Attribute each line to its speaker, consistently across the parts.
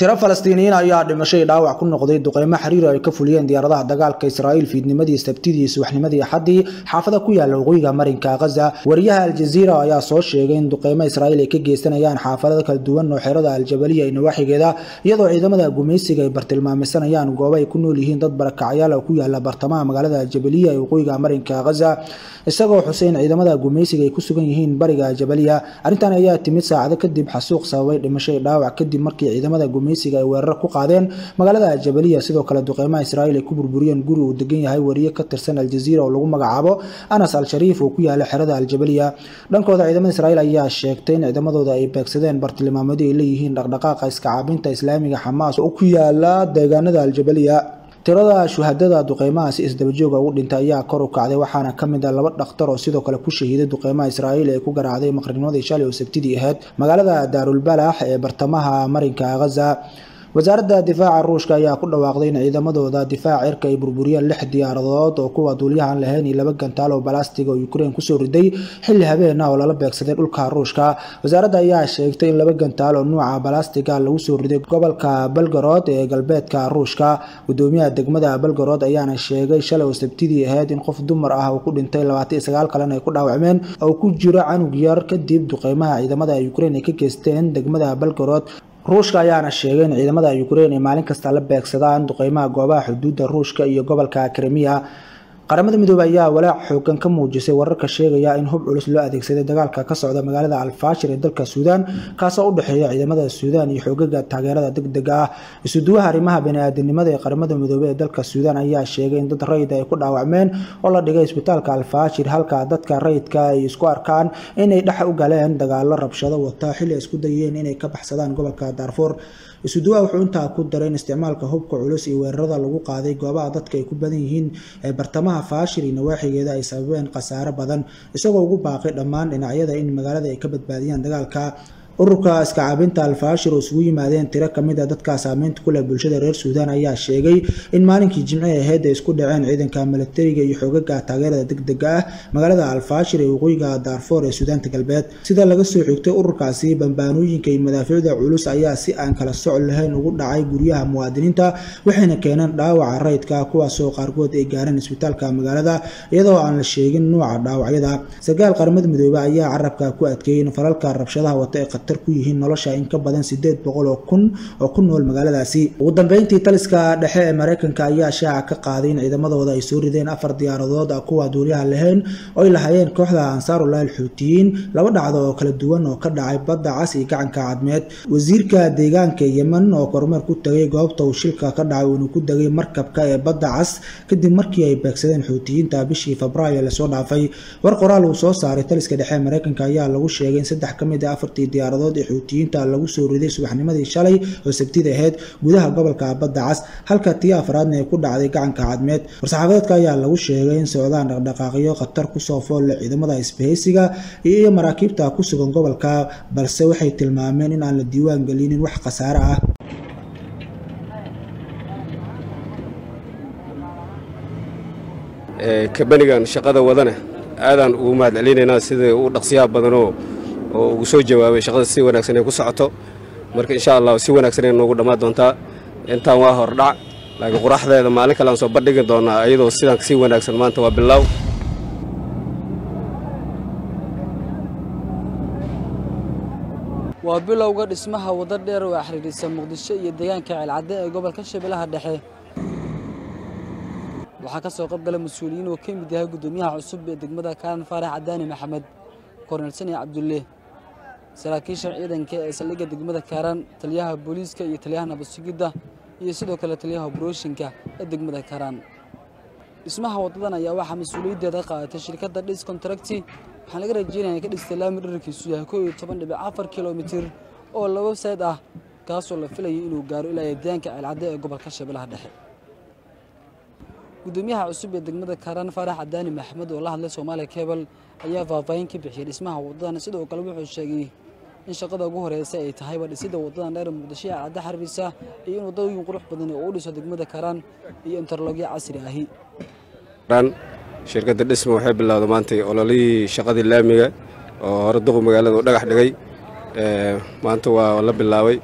Speaker 1: tiro falastiiniyiin ayaa dhimashay dhaawac ku noqday duqeymo xiriir ay ka fuliyeen diyaaradaha dagaalka israa'iil fiidnimadii sabtidii subaxnimadii axaddii xaafada ku yaala waqooyiga marinka khaza wariyaha aljaziira ayaa soo sheegay in duqeymo israa'iil ay ka geysanayaan xaafadada kala duwan oo xerada aljabaliya iyo nawaaxigeeda iyadoo ciidamada gumaysiga ay bartilmaameysanayaan goobo ay ku nool yihiin dad barakacyaal oo ku yaala bartamaha magaalada aljabaliya ee waqooyiga marinka khaza isagoo xuseen ciidamada gumaysiga ay ku sugan yihiin bariga aljabaliya arrintan ayaa timid saacado kadib xasuuq sababay dhimashay dhaawac kadib markii ciidamada gumaysiga ay weerar ku qaadeen magaalada aljabaliya sidoo kale duqeymaha israa'iil ay ku burburiyeen guri uu degan yahay wariye ka tirsan aljaziira oo lagu magacaabo anas al-shariif oo ku yaala xerada aljabaliya dhankooda ciidamada israa'iil ayaa sheegtay in ciidamadooda ay beegsadeen bartilmaameedyo ay leeyihiin dhaqdhaqaaqa iska caabinta islaamiga xamaas oo ku yaala deegaanada aljabaliya tirada shuhadada duqeymahaasi isdabajooga ugu dhintay ayaa kor u kacday waxaana ka mid ah laba dhakhtar oo sidoo kale ku shahiiday duqeymaha israa'iil ee ku garaacday maqrinimadii shalay oo sabtidii ahayd magaalada daarulbalax ee bartamaha marinka khaza wasaaradda difaaca ruushka ayaa ku dhawaaqday in ciidamadooda difaac cirka ay burburiyeen lix diyaaradood oo kuwa duuliyahan lahayn iyo laba gantaal oo balastiga oo ukraine kusoo riday xilli habeena oo lala beegsaday dhulka ruushka wasaaradda ayaa sheegtay in laba gantaal oo nuuca balastiga lagu soo riday gobolka belgorod ee galbeedka ruushka gudoomiyaha degmada belgorod ayaana sheegay shalay oo sabtidii ahayd in qof dumar ah uu ku dhintay labaatan iyo sagaal kalena ay ku dhaawacmeen oo ku jiro canug yar kadib duqeymaha ciidamada ukraine ay ka geysteen degmada belgorod ruushka ayaana sheegay in ciidamada ukraine ay maalin kasta la beegsadaan duqeymaha goobaha xuduudda ruushka iyo gobolka krimiya qaramada midoobey ayaa walaac xoogan ka muujisay wararka sheegaya in hub culus loo adeegsaday dagaalka ka socda magaalada alfaashir ee dalka suudaan kaasoo u dhexeeya ciidamada suudaan iyo xoogaga taageerada degdega ah isuduwaha arrimaha bani-aadamnimada ee qaramada midoobey ee dalka suudaan ayaa sheegay in dad rayid ay ku dhaawacmeen oo la dhigay isbitaalka alfaashir halka dadka rayidka ay isku arkaan inay dhex u galeen dagaalo rabshado wata xilli ay isku dayeen inay ka baxsadaan gobolka daarfuur isuduwaha wuxuu intaa ku daray in isticmaalka hubka culus iyo weerarada lagu qaaday goobaha dadka ay ku badan yihiin ee bartamaha faashir iyo nawaaxigeeda ay sababeen khasaare badan isagoo ugu baaqay dhammaan dhinacyada in magaalada ay ka badbaadiyaan dagaalka ururka iska caabinta alfaashir oo isugu yimaadeen tiro kamid a dadka saameynta ku leh bulshada reer suudaan ayaa sheegay in maalinkii jimcihii ahayd ay isku dhaceen ciidanka milatariga iyo xoogaga taageerada degdega ah magaalada alfaashir ee waqooyiga daarfoor ee suudaanta galbeed sida laga soo xigtay ururkaasi bambaanooyinka iyo madaafiicda culus ayaa si aan kala soc lahayn ugu dhacay guryaha muwaadiniinta waxayna keeneen dhaawaca rayidka kuwaasoo qaarkood ay gaareen isbitaalka magaalada iyadoo aan la sheegin nuuca dhaawacyada sarkaal qaramada midoobe ayaa carabka ku adkeeyay in falalka rabshadaha wata ee ku yihiin nolosha in ka badan sideed boqol oo kun oo ku nool magaaladaasi ugu dambeyntii taliska dhexe ee mareykanka ayaa shaaca ka qaaday in ciidamadooda ay soo rideen afar diyaaradood kuwa duuliyaha lahayn oo ay lahaayeen kooxda ansaarullah alxuutiyiin laba dhacdo oo kala duwan oo ka dhacay badda cas iyo gacanka cadmeed wasiirka deegaanka yemen oo kormeer ku tagay goobta uu shilka ka dhacay uuna ku degay markabka ee badda cas kadib markii ay beegsadeen xuutiyiinta bishii febraayo lasoo dhaafay war qoraal uu soo saaray taliska dhexe ee mareykanka ayaa lagu sheegay in saddex ka mid a afartii diyaaradood ee xuutiyiinta lagu soo riday subaxnimadii shalay oo sabtida ahayd gudaha gobolka badda cas halka tii afraadna ay ku dhacday gacanka cadmeed war-saxaafadeedka ayaa lagu sheegay in socdaan dhaqdhaqaaqyo khatar kusoo foolle ciidamada isbahaysiga iyo maraakiibta ku sugan gobolka balse waxay tilmaameen in aan la diiwaan gelinin wax khasaare ah
Speaker 2: kabanigan shaqada wadana aadaan ugu mahad celinaynaa sida u dhaqsiyaha badanoo oo ugu soo jawaabay shaqada si wanaagsan ay ku socoto marka insha allah si wanaagsan ay noogu dhammaan doontaa intaan waa hordhac laakiin quraxdeeda maalin kale aan soo bandhigi doonaa iyadoo sidaan si wanaagsan maanta waa bilaaw
Speaker 3: waa bilowga dhismaha waddo dheer oo xiriirisa muqdisho iyo deegaanka ceelcadde ee gobolka shabeellaha dhexe waxaa ka soo qayb gala mas-uuliyiin oo ka mid yahay guddoomiyaha cusub ee degmada kaaran faarax cadaani maxamed kornel sani cabdulle saraakiisha ciidanka ee saldhigga degmada kaaraan taliyaha booliiska iyo taliyaha nabadsugidda iyo sidoo kale taliyaha brooshinka ee degmada kaaraan dhismaha waddadan ayaa waxaa mas-uuliyaddeeda qaadatay shirkadda dhis contracti waxaan laga rajeynaya ka dhistay laami dherarkiisu yahay koo iyo toban dhibic afar kilomitir oo laba sayd ah kaasoo la filayay inuu gaaro ilaa deegaanka ceelcadde ee gobolka shabeellaha dhexe gudoomiyaha cusub ee degmada kaaraan faarax cadaani maxamed oo la hadlay soomaaliya kebal ayaa faahfaahin ka bixiyey dhismaha waddadan sidoo kale wuxuu sheegay in shaqada ugu horeysa ay tahayba dhisidda waddadan dheer muqdisho ee cadde xariirisa iyo in waddooyin qurux badan oo u dhiso degmada kaaraan iyo interlogyo casri ahi
Speaker 2: shirkadda dhisma waxay bilowday maantay ololihii shaqadii laamiga oo hore duqu magaalada u dhagax dhigay maanta waa la bilaabay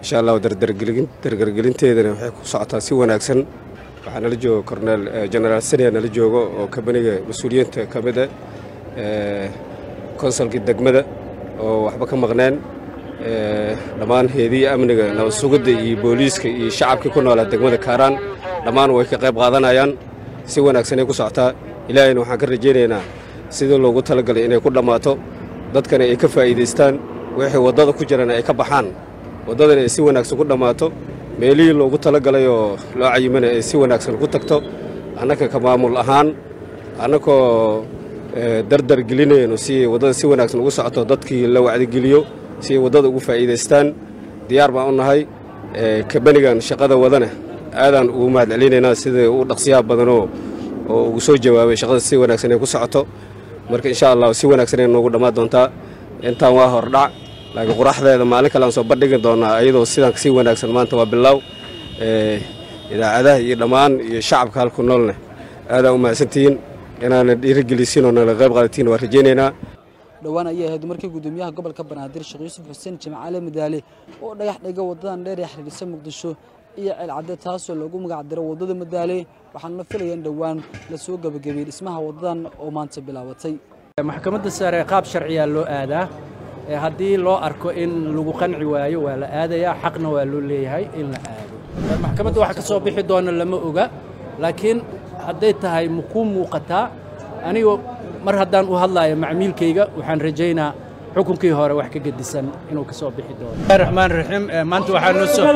Speaker 2: insha allahu dardargelinteedana waxay ku socotaa si wanaagsan waxaa nala jooga corneel genaraal sania nala joogo oo kabaniga mas-uuliyiinta ka mida konsolkii degmada oo waxba ka maqneen dhammaan heediya amniga nabad sugidda iyo booliiska iyo shacabkii ku noolaa degmada kaaraan dhammaan way ka qayb qaadanayaan si wanaagsanay ku socotaa ilaahayna waxaan ka rajaynaynaa sidii loogu talagalay inay ku dhammaato dadkana ay ka faa'iidaystaan wixii waddada ku jirana ay ka baxaan waddadana ay si wanaagsan ku dhammaato meelihii loogu talagalay oo loo cayimana ay si wanaagsan ku tagto annaka ka maamul ahaan annakoo dardar gelinayno si waddada si wanaagsan ugu socoto dadkii la wacdigeliyo si ay waddada ugu faa'iidaystaan diyaar baan u nahay kabanigan shaqada wadana aadaan ugu mahad celinaynaa sida u dhaqsiyaha badanoo oo ugu soo jawaabay shaqada si wanaagsan ay ku socoto marka insha allah si wanaagsan ay noogu dhammaan doontaa intaan waa hordhac laakiin quraxdeeda maalin kale aan soo bandhigi doonaa iyadoo sidaan si wanaagsan maanta waa bilow idaacadaha iyo dhammaan iyo shacabka halku noolne aadaan u mahadsantihiin inaana dhiirigelisiin oo nala qayb qaadatiin waa rajaynaynaa
Speaker 3: dhowaan ayay ahayd markii gudoomiyaha gobolka banaadir sheekh yuusuf xuseen jimcaale madaale oo dhagax dhiga wadadan dheer ee xiriirisa muqdisho iyo ceelcadde taasoo loogu magac diro waddada madaale waxaana la filaya in dhowaan la soo gebagabeeyey dhismaha wadadan oo maanta bilaabatay
Speaker 4: maxkamadda sare qaab sharciyaa loo aadaa haddii loo arko in lagu qanci waayo waa la aadayaa xaqna waa loo leeyahay in la aado maxkamadda wax ka soo bixi doona lama oga laakiin hadday tahay makuu muuqataa anigu mar haddaan u hadlaayo macmiilkayga waxaan rajaynaa xukunkii hore wax ka gedisan inuu ka soo bixi doono raxmaan raxiim maanta waxaa noo soo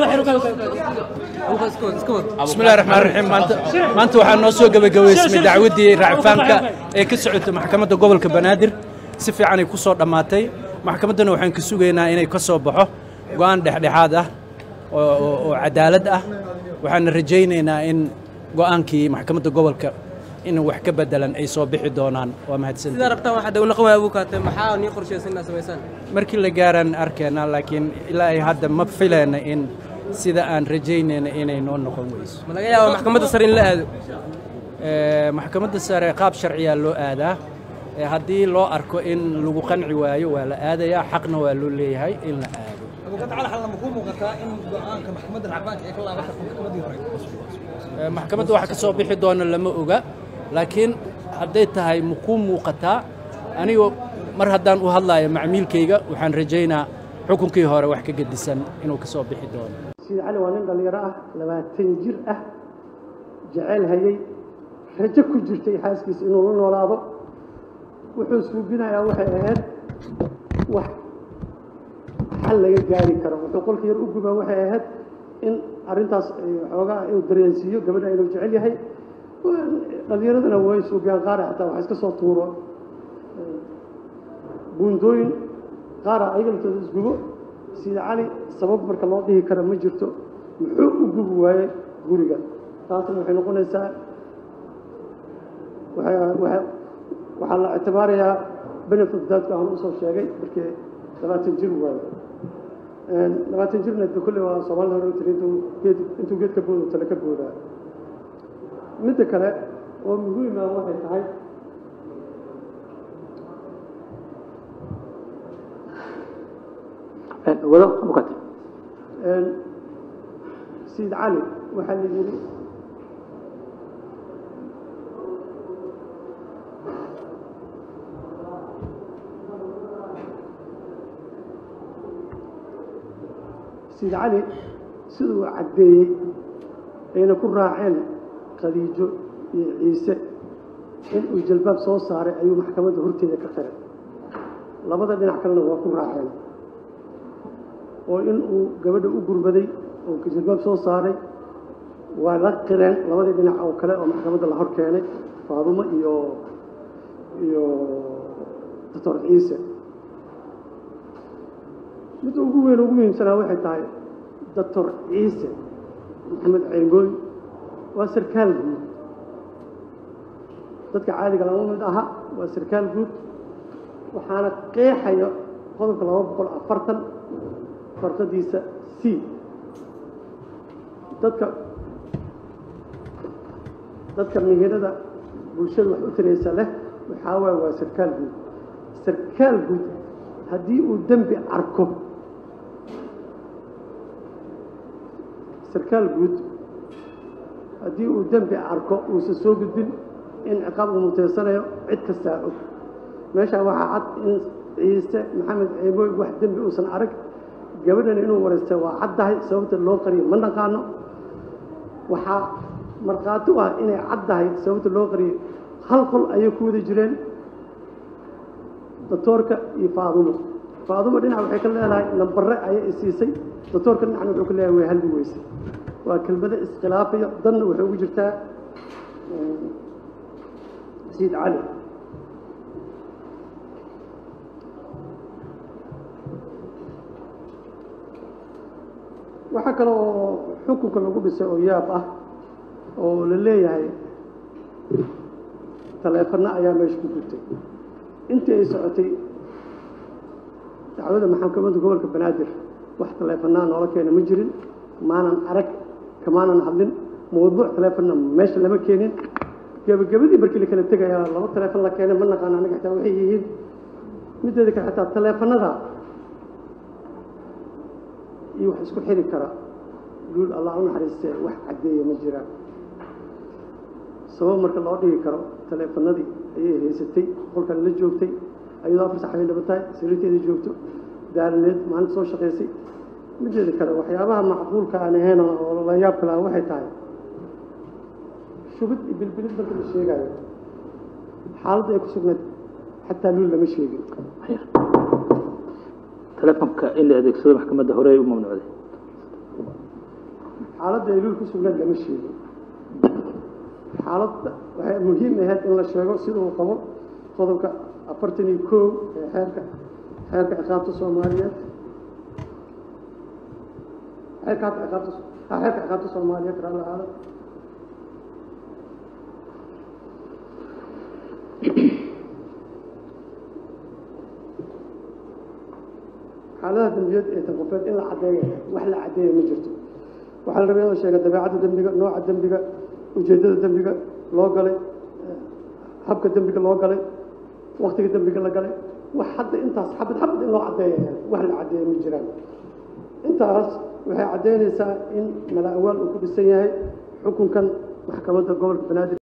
Speaker 4: bismillahi raxmaan raxiim maanta maanta waxaa noo soo gebagabaysmay dacwaddii racfaanka ee ka socotay maxkamadda gobolka banaadir si fiicanay ku soo dhammaatay maxkamaddana waxaan ka sugaynaa inay ka soo baxo go'aan dhexdhexaad ah oo cadaalad ah waxaana rajaynaynaa in go'aankii maxkamadda gobolka in wax ka bedelan ay soo bixi doonaan waa mahadsanmarkii la gaaraan arkeenaa laakiin ilaa ay hadda ma filayna in sida aan rajaynayna inay noo noqon weyso maxkamadda sare qaab sharciyaa loo aadaa haddii loo arko in lagu qanci waayo waa la aadayaa xaqna waa loo leeyahay in la aado maxkamadda wax ka soo bixi doona lama oga laakiin hadday tahay makuu muuqataa anigu mar haddaan u hadlaayo macmiilkayga waxaan rajaynaa xukunkii hore wax ka gedisan inuu ka soo bixi doono
Speaker 5: siid cali waa nin dhallinyaro ah labaatan jir ah jeceyl hayay rajo ku jirtay xaaskiisa inuu la noolaado wuxuu suubinayaa waxay ahayd wax xal laga gaari karo wuxuu qolka yar u gubaa waxay ahayd in arrintaas xoogaa inuu dareensiiyo gabadha inuu jecel yahay dhallinyaradana way suubiyaan qaara xataa wax iska soo tuuro buundooyin qaara ayaga laftooda isgubo sida cali sabab marka loo dhihi kara ma jirto muxuu u gubi waayey guriga taasna waxay noqonaysaa waxaa la ictibaarayaa benefit daadku aan usoo sheegay markii labaatan jir waayo labaatan jirna de kulle waa soomaalida hore tiri intuu geed intuu geed ka boodo tale ka boodaa midda kale oo muhiima waxay tahay
Speaker 6: wado mukate
Speaker 5: sayid cali waxaa la yidhi sayid cali siduu caddeeyey ayna ku raaceen khadiijo iyo ciise in uu jalbaab soo saaray ayuu maxkamadda horteeda ka qiray labada dhinac kalena waa ku raaceen oo in uu gabadha u gurmaday oo jalbaab soo saaray waa la qireen labadii dhinac oo kale oo maxkamadda la hor keenay faadumo iyo iyo doctor ciise midda ugu weyn ugu muhiimsanaa waxay tahay doctor ciise maxamed ceengooy waa sarkaal guud dadka caadiga lama mid aha waa sarkaal guud waxaana qeexaya qodobka laba boqol afartan farqadiisa c dadka dadka mihirada bulshada wax u tiraysa leh waxaa waaya waa sarkaal guud sarkaal guud haddii uu dembi arko sarkaal guud haddii uu dembi arko uusan soo gudbin in ciqaab uu muteysanayo cid kastaa og meeshaa waxaa cad in ciise maxamed ceebooy wax dembi uusan arag gabadhan inuu wareystay waa caddahay sababta loo qariyo ma naqaano waxaa markhaati u ah inay caddahay sababta loo qariyo hal qol ayay ku wada jireen doctoorka iyo faadumo faadumo dhinac waxay ka leedahay nambare ayay isiisay doctoorka dhinacna wuxuu ka leeyahay way halbi weysay waa kelmado iskhilaafayo danna waxay ugu jirtaa sayid cali waxaa kale oo xukunka lagu dhisay oo yaab ah oo la leeyahay taleefanno ayaa meesha ku gurtay intii ay socotay dacwada maxkamadda gobolka banaadir wax taleefanaa noola keena ma jirin maanan arag kamaanan hadlin mawduuc taleefonna meesha lama keenin gebagabadii markii la kala tegayaa laba taleefon la keenay ma naqaan anaga xitaa waxay yihiin mideeda kale xitaa taleefanada iyo wax isku xiri kara guul allah u naxariistee wax caddeeya ma jiraan sabab marka loo dhigi karo taleefanadii ayay haysatay qolkan la joogtay ayadoo afar sax ay dhaba tahay sariirteeda joogto daalaneed maalinta soo shaqaysay mideeda kale waxyaabaha macquulka aan ahayn oo la yaab kala waxay tahay shubid iyo bilbilid marka la sheegayo xaaladda ay ku sugnayd xataa luul lama sheegin
Speaker 6: telefonka in la adeegsado maxkamadda hore ay u mamnuucday
Speaker 5: xaaladda ay luul ku sugnayd lama sheegin xaaladda waxay muhiim ahayd in la sheego sida uu qabo qodobka afartan iyo kow ee xeerka xeerka ciqaabta soomaaliyeed xeerka hadda ciqaabta ha xeerka ciqaabta soomaaliyeed raalli ahaada xaaladaha dembiyeed ee tanqofeed in la caddeeyo wax la caddeeya ma jirto waxaa la rabay in la sheega dabeecadda dembiga nooca dembiga ujeeddada dembiga loo galay habka dembiga loo galay waktiga dembiga la galay wax hadda intaas xabad xabad in loo caddeeya wax la caddeeya ma jiraan intaas waxay caddeynaysaa in mala awaal uu ku dhisan yahay xukunkan maxkamadda gobolka banaadir